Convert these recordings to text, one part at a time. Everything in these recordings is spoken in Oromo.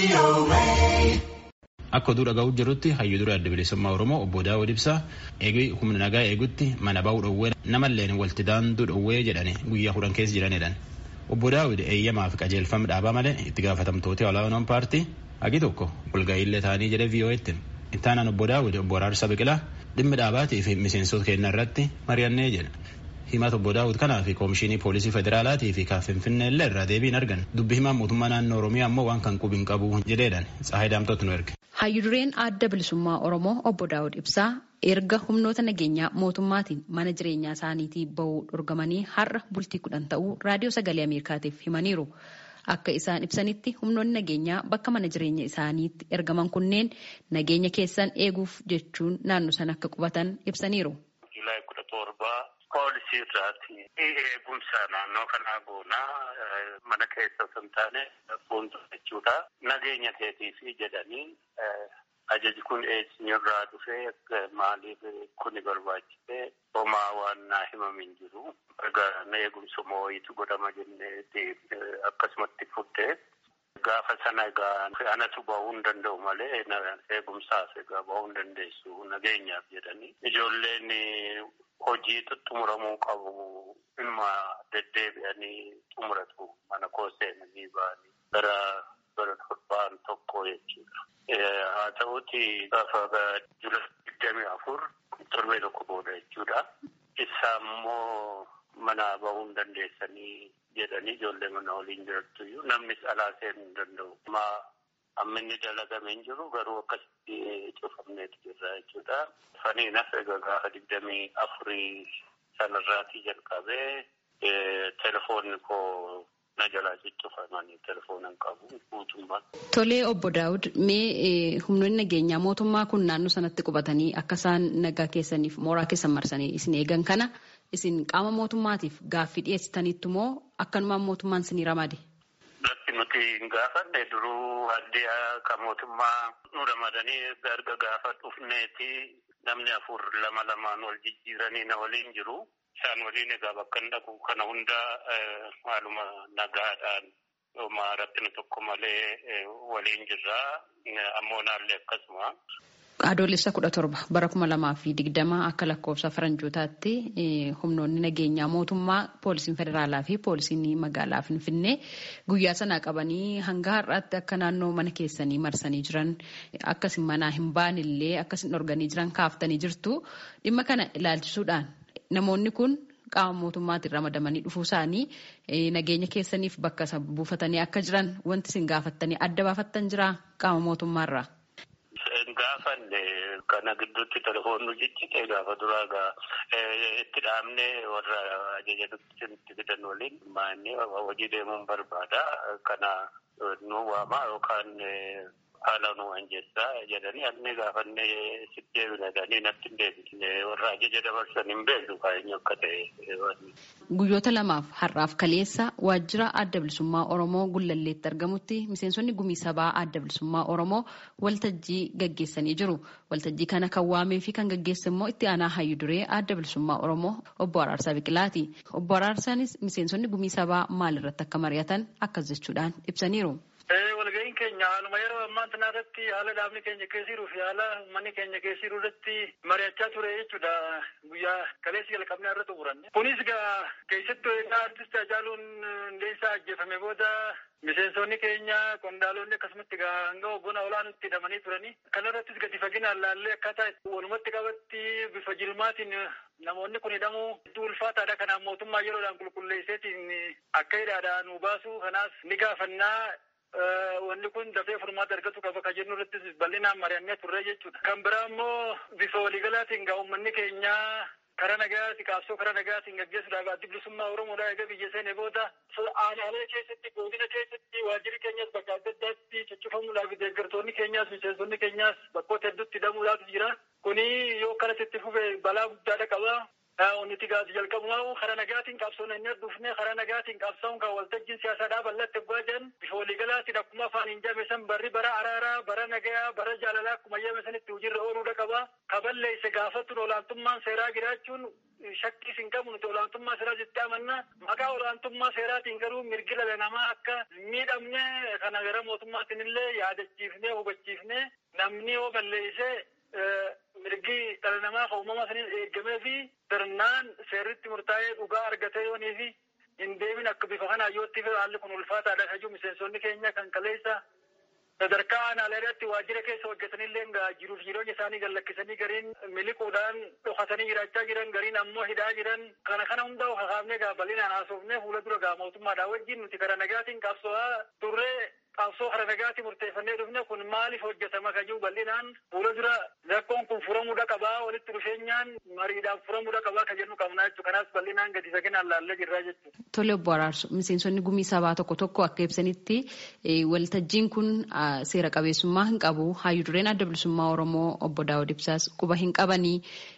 Akka oduu dhaga'uu jirutti hayyuu dura adda bilisummaa Oromoo obbo Daawud Ibsaa eegee humna nagaa eegutti mana ba'uu dhowwee namalleen walti daanduu dhowwee jedhani guyyaa kudhan keessa jiranidhaan. Obbo Daawud eeyyamaa fi qajeelfama dhaabaa malee itti gaafatamtoota olaanoon paartii hagi tokko walga'iillee ta'anii jedhe VOA'tti. Ittaanaan obbo Daawud obbo Araarsa Biqilaa dhimmi dhaabaatii fi miseensota keenya irratti mari'annee jedha. Himata obbo Daawud kanaa fi koomishinii poolisii federaalaatii fi kan Finfinnee illee irraa deebiin argan. Dubbi himaan mootummaa naannoo Oromiyaa ammoo waan kan qubi hin qabu jedheedhaan Tsahaay Daamtootu nu erge. Hayyudureen adda bilisummaa Oromoo obbo Daawud Ibsaa erga humnoota nageenyaa mootummaatiin mana jireenyaa isaaniitii bahuu dhorgamanii har'a bultii kudhan ta'uu raadiyoo sagalee Ameerikaatiif himaniiru. Akka isaan ibsanitti humnoonni nageenyaa bakka mana jireenya isaaniitti ergaman kunneen nageenya keessan eeguuf jechuun naannoo sana akka qubatan ibsaniiru. poolisii irraati eegumsa naannoo kanaa goonaa mana keessa osoo hin taane fuuldura jechuudha nageenya keetiif jedhanii ajaji kun eessinirraa dhufee maaliif kuni barbaachise homaa waan naa himamin jiru egaa eegumsuma wayiitu godhama jenneeti akkasumatti fuddee gaafa sana egaa anatu bahuu hin danda'u malee eegumsaaf egaa bahuu hin dandeessu nageenyaaf jedhanii ijoolleen hojii xumuramuu qabu ilma deddeebi'anii xumuratu mana koo seenanii ba'anii gara bara torbaan tokko jechuudha. Haa ta'uti gaafa jula digdamii afur torbee tokko booda jechuudha. Isa immoo mana bahuu hin dandeessanii jedhanii ijoollee mana waliin jirattuyyuu namnis alaa seenuu hin danda'u. Amma inni dalagamee hin jiru garuu akkasitti cufamneetu jirra jechuudha. Faniinas egaa gaafa digdamii afurii sanarraatii jalqabee telefoonni koo na jalaa ciccufamanii telefoona hin qabu guutummaan. Tolee obbo Daawud mee humnoonni nageenyaa mootummaa kun naannoo sanatti qubatanii akka isaan nagaa keessaniif mooraa keessan marsanii isin eegan kana isin qaama mootummaatiif gaaffii dhiyeessitaniittu moo akkanumaan mootummaan isinii ramade? nuti hin gaafanne duruu addee akka mootummaa nu ramadanii erga gaafa dhufneeti namni afur lama lamaan wal jijjiiranii na waliin jiru. Isaan waliin egaa bakka hin dhaqu kana hunda haaluma nagaadhaan homaa rakkina tokko malee waliin jirra. Ammoo naallee akkasuma. Adoolessa kudha torba bara kuma lamaa fi digdama akka lakkoofsa faranjootaatti humnoonni nageenyaa mootummaa poolisiin federaalaa fi poolisiin magaalaa Finfinnee guyyaa sanaa qabanii hanga har'aatti akka naannoo mana keessanii marsanii jiran akkasin manaa hin baanillee akkasin dhorganii jiran kaaftanii jirtu dhimma kana ilaalchisuudhaan namoonni kun qaama mootummaatiin ramadamanii dhufuu isaanii nageenya keessaniif bakka buufatanii akka jiran wanti isin gaafattanii adda baafattan jira qaama mootummaarraa. gaafanne kana gidduutti telefoonni ciccite gaafa duraa gaa itti dhaabne warra ajaja nutti fidan waliin maanni hojii deemuun barbaada kana nu waama yookaan haala nu anjeessaa jedhanii anni gaafanne sitti deebina jedhanii natti hin deebisne warra ajaja dabarsan hin beeknu kaa'eenyu akka ta'e. Guyyoota lamaaf har'aaf kaleessa waajjira adda bilisummaa Oromoo Gullalleetti argamutti miseensonni gumii sabaa adda bilisummaa Oromoo waltajjii gaggeessanii jiru. Waltajjii kana kan waamee fi kan gaggeesse immoo itti aanaa hayyu duree adda bilisummaa Oromoo obbo Araarsaa Biqilaati. Obbo Araarsaanis miseensonni gumii sabaa maalirratti akka mari'atan akkas jechuudhaan ibsaniiru. walga'iin keenya haaluma yeroo ammaa tanaa irratti haala dhaabni keenya keessa jiruu fi haala uummanni keenya keessa jiru irratti mari'achaa ture jechuudha guyyaa kaleessi jalqabnee irra xumuranne. Kunis gaa keessattuu egaa artist Hacaaluun Hundeessaa ajjeefame booda miseensonni keenya qondaalonni akkasumatti gaa hanga hoggona olaanutti hidhamanii turanii kana irrattis gadi faginaan laallee akkaataa walumatti qabatti bifa jilmaatiin namoonni kun hidhamuu hedduu ulfaataadha kanaaf mootummaa yeroodhaan qulqulleesseetiin akka hidhaadhaa nu baasu kanaaf ni gaafannaa wanni kun dafee furmaata argatu qaba ka jennu irrattis bal'inaan mari'annee turre jechuudha. Kan biraa immoo bifa waliigalaatiin gaa uummanni keenyaa karaa nagaatti qabsoo karaa nagaatiin gaggeessuudhaaf addi bilisummaa Oromoodhaa egaa biyya seene booda aanaalee keessatti godina keessatti waajjirri keenyas bakka adda addaatti ciccifamuudhaaf deeggartoonni keenyaas miseensonni keenyaas bakkoota hedduutti hidhamuudhaaf jira. Kuni yoo kanatti itti fufe balaa guddaadha qaba. Onniti gaasi jalqabumaa karaa nagaatiin qabsoon inni dhufne karaa nagaatiin qabsoon kan waltajjiin siyaasaadhaa bal'atti egaa jiran bifa waliigalaatiin akkuma afaan hin jabeessan barri bara araaraa bara nagayaa bara jaalalaa akkuma jabeessanitti hojiirra ooluudha qaba. Kaballeesse gaafatun olaantummaan seeraa jiraachuun shakkii hin qabu nuti olaantummaa seeraa jettee amanna. Maqaa olaantummaa seeraatiin garuu mirgi dhala namaa akka miidhamne kana gara mootummaatiin illee yaadachiifnee hubachiifnee namni yoo balleessee mirgi dhala namaa kan uumama saniin eegamee fi sirnaan seerritti murtaa'ee dhugaa argatee yoonii fi hin deemin akka bifa kanaa yootti haalli kun ulfaataadha kajuu miseensonni keenya kan kaleessa sadarkaa aanaaleedhaatti waajjira keessa hojjetanillee jiruuf jireenya isaanii gallakkisanii gariin miliquudhaan dhokatanii jiraachaa jiran gariin ammoo hidhaa jiran kana kana hundaa kakaafnee gaa bal'inaan haasofnee fuula dura gaa mootummaadhaa wajjin nuti karaa nagaatiin qabso'aa turree qabsoo karaa nagaatiin murteeffannee dhufne kun maaliif hojjetama kajuu bal'inaan fuula dura rakkoon kun furamuudha qabaa walitti dhufeenyaan mariidhaan furamuudha qabaa ka jennu qabnaa jechuudha kanaas bal'inaan gadi saginaan laallee jirraa jechuudha. Tole obbo Araarsu miseensonni gumii sabaa tokko tokko akka ibsanitti waltajjiin kun seera qabeessummaa hin qabu hayyuu dureen adda bilisummaa Oromoo obbo Daawud Ibsaas quba hin qabanii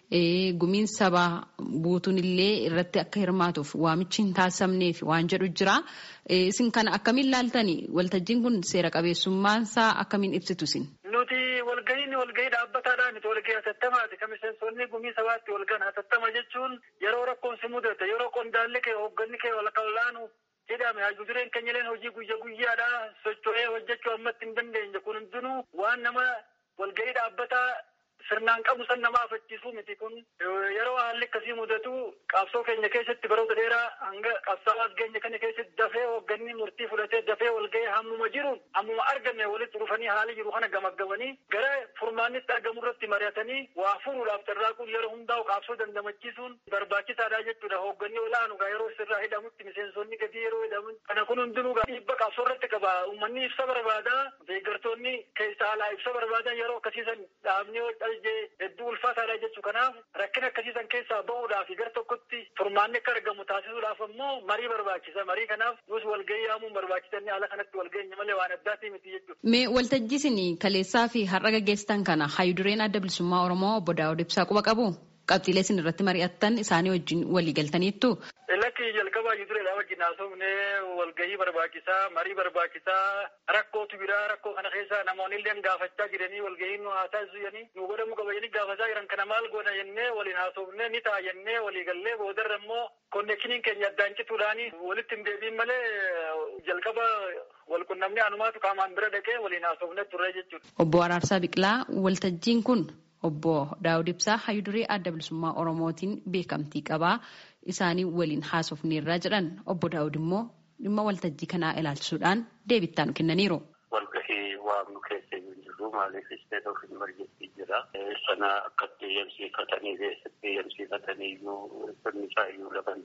gumiin sabaa buutuun illee irratti akka hirmaatuuf waamichi hin taasifamneef waan jedhu jira. Isin kana akkamiin laaltani waltajjiin kun seera qabeessummaansaa akkamiin ibsitu isin? Nuti walgahiin walgahii dhaabbataadhaan nuti walgahii hatattamaati. Kan miseensonni gumii sabaatti walgahan hatattama jechuun yeroo rakkoon si mudate yeroo qondaalli kee hoogganni kee wal kallaanu jedhame hayyuu dureen keenya illee hojii guyya guyyaadhaa socho'ee hojjechuu ammatti hin dandeenye kun hundinuu waan nama walgahii dhaabbataa sirnaan qabu san nama afachiisuu miti kun yeroo haalli akkasii mudatu qabsoo keenya keessatti baroota dheeraa hanga qabsaa'aa keenya kana keessatti dafee hoogganni murtii fudhatee dafee walgahee hammuma jiruun hammuma arganne walitti dhufanii haali jiru kana gamaggamanii gara furmaannitti argamu irratti mari'atanii waa furuudhaaf carraaquun yeroo hundaa'u qabsoo dandamachiisuun barbaachisaadha jechuudha hoogganni olaanu gaa yeroo sirraa hidhamutti miseensonni gadii yeroo hidhamu kana kun hundinuu gaa dhiibba qabsoo irratti qaba uummanni ibsa barbaadaa deeggartoonni keessa alaa ibsa barbaadan yeroo akkasiisan dhaabni hedduu ulfaataadha jechuu kanaaf rakkina akkasiisan keessaa bahuudhaaf gara tokkotti furmaanni akka argamu taasisuudhaaf ammoo marii barbaachisa marii kanaaf nus walgahii yaamuun barbaachisanii haala kanatti walgahinya malee waan addaatii miti jechuudha. Mee waltajjii isin kaleessaa fi har'a gaggeessitan kana hayyuu dureen adda bilisummaa Oromoo obbo Daawud Ibsaa quba qabu? Qabxiilee isin irratti mari'attan isaanii wajjin walii galtaniittu? Lakki jalqabaa hayyuu dureedha wajjin haasofnee walgahii barbaachisaa marii barbaachisaa rakkootu biraa rakkoo kana keessa namoonni illee gaafachaa jiranii walgahii nu haa taasisu jedhanii nu godhamu qaba jedhanii gaafachaa jiran kana maal goona jennee waliin haasofnee ni ta'a jennee walii gallee boodarra immoo konneekshiniin keenya addaan cituudhaani walitti hin deebiin malee jalqaba walqunnamnee anumaatu qaamaan bira dhaqee waliin haasofnee turre jechuudha. Obbo Araarsaa Biqilaa waltajjiin kun obbo Daawud Ibsaa hayyuu duree adda bilisummaa Oromootiin beekamtii qabaa. isaanii waliin haasofneerraa jedhan obbo Daawud immoo dhimma waltajjii kanaa ilaalchisuudhaan deebittaa nu kennaniiru. Walgahii waamnu keessa hin jirru maaliif isteet of imerjensi jira. Sana akkatti eeyyamsiifatanii keessatti eeyyamsiifatanii iyyuu sirni isaa iyyuu laban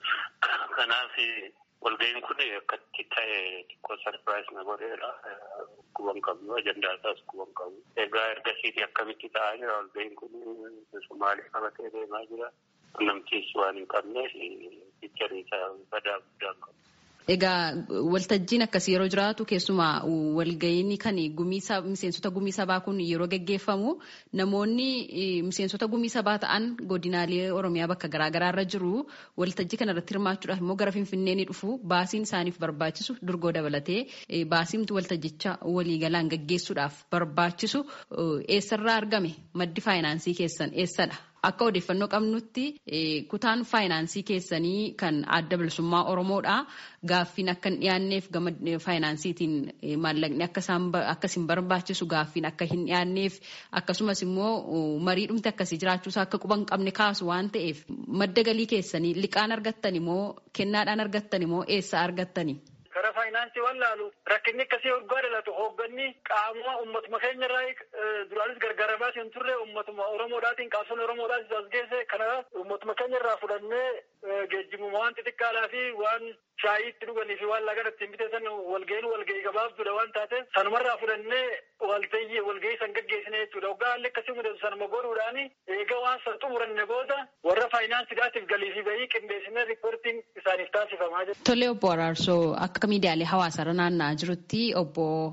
Kanaaf walgahiin kun akkatti ta'e xiqqoo sarpiraayis na godheera. Kuban qabnu ajandaa isaas kuban qabu. Egaa ergasiiti akkamitti ta'aa jira walgahiin kun maaliif qabatee deemaa jira. Namtiis waan hin qabneef fiicharii isaa badaa guddaa qabu. Egaa waltajjiin akkasii yeroo jiraatu keessumaa walga'iin kan miseensota gumii sabaa kun yeroo gaggeeffamu namoonni miseensota gumii sabaa ta'an godinaalee Oromiyaa bakka garaagaraa irra jiru waltajjii kana irratti hirmaachuudhaaf immoo gara Finfinnee ni dhufu baasiin isaaniif barbaachisu durgoo dabalatee baasiimti waltajjicha waliigalaan gaggeessuudhaaf barbaachisu eessarraa argame maddi faayinaansii keessan eessadha? Akka odeeffannoo qabnutti kutaan faayinaansii keessanii kan adda bilisummaa Oromoodha. Gaaffiin akka hin dhiyaanneef gama faayinaansiitiin maallaqni akka isin barbaachisu gaaffiin akka hin dhiyaanneef akkasumas immoo mariidhumti akkasii jiraachuusaa akka quban qabne kaasu waan ta'eef madda galii keessanii liqaan argattan immoo kennaadhaan argattan immoo eessa argattani? Karaa faayinaansii waan laalu rakkinni akkasii waggaa dhalatu hoogganni qaamuma uummatuma keenya irraa duraanis gargaaramaa hin turre uummatuma Oromoodhaatiin qabsoon Oromoodhaatis as geesse kana uummatuma keenya irraa fudhannee geejjibuma waan xixiqqaadhaa fi waan shaayii itti dhuganii fi waan lagan ittiin biteessan walga'iin walga'ii gabaabduudha waan taateef sanumarraa fudhannee waltayyi walga'ii san gaggeessine jechuudha. Waggaa haalli akkasii mudatu sanuma godhuudhaan eega waan san xumuranne booda warra faayinaansiidhaatiif galii fi bayii qindeessinee riippoortiin isaaniif taasifamaa jira. Tole obbo Araarsoo akka miidiyaalee hawaasaa irra naanna'aa jirutti obbo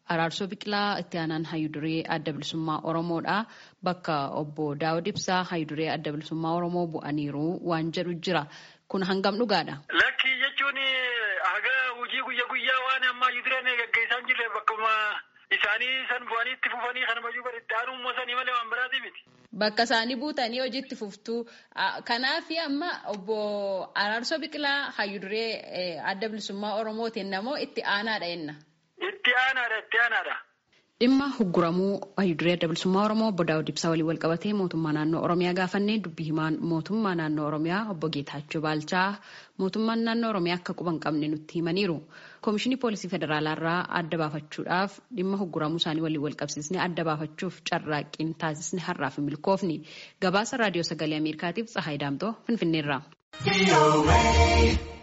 Araarsoo Biqilaa itti aanaan Hayyuduree Adda Bilisummaa Oromoodha. Bakka obbo Daawud Ibsaa Hayyuduree Adda Bilisummaa Oromoo bu'aniiru waan jedhu jira. Kun hangam dhugaadha? Lakkii jechuun haga hojii guyyaa guyyaa waan amma Hayyudureen gaggeessaa hin jirre bakkuma isaanii san bu'anii itti fufanii kana mayyuu bari itti aanuu moosanii malee waan biraati miti. Bakka isaanii buutanii hojiitti fuftuu. Kanaaf amma obbo Araarsoo Biqilaa Hayyuduree Adda Bilisummaa Oromootiin namoo itti aanaadha jenna. Itti aanaadha itti aanaadha. Dhimma hugguramuu Hayyuduree Adda Bilisummaa Oromoo obbo Daawud Ibsaa waliin wal qabatee mootummaa naannoo Oromiyaa gaafannee dubbii himaan mootummaa naannoo Oromiyaa obbo Geetaachoo Baalchaa mootummaan naannoo Oromiyaa akka quba hin qabne nutti himaniiru. Koomishinii Poolisii Federaalaa irraa adda baafachuudhaaf dhimma hugguramuu isaanii waliin wal qabsiisnee adda baafachuuf carraaqqiin taasisne har'aaf hin milkoofni. Gabaasa Raadiyoo Sagalee Ameerikaatiif Tsahaay Daamtoo Finfinneerraa.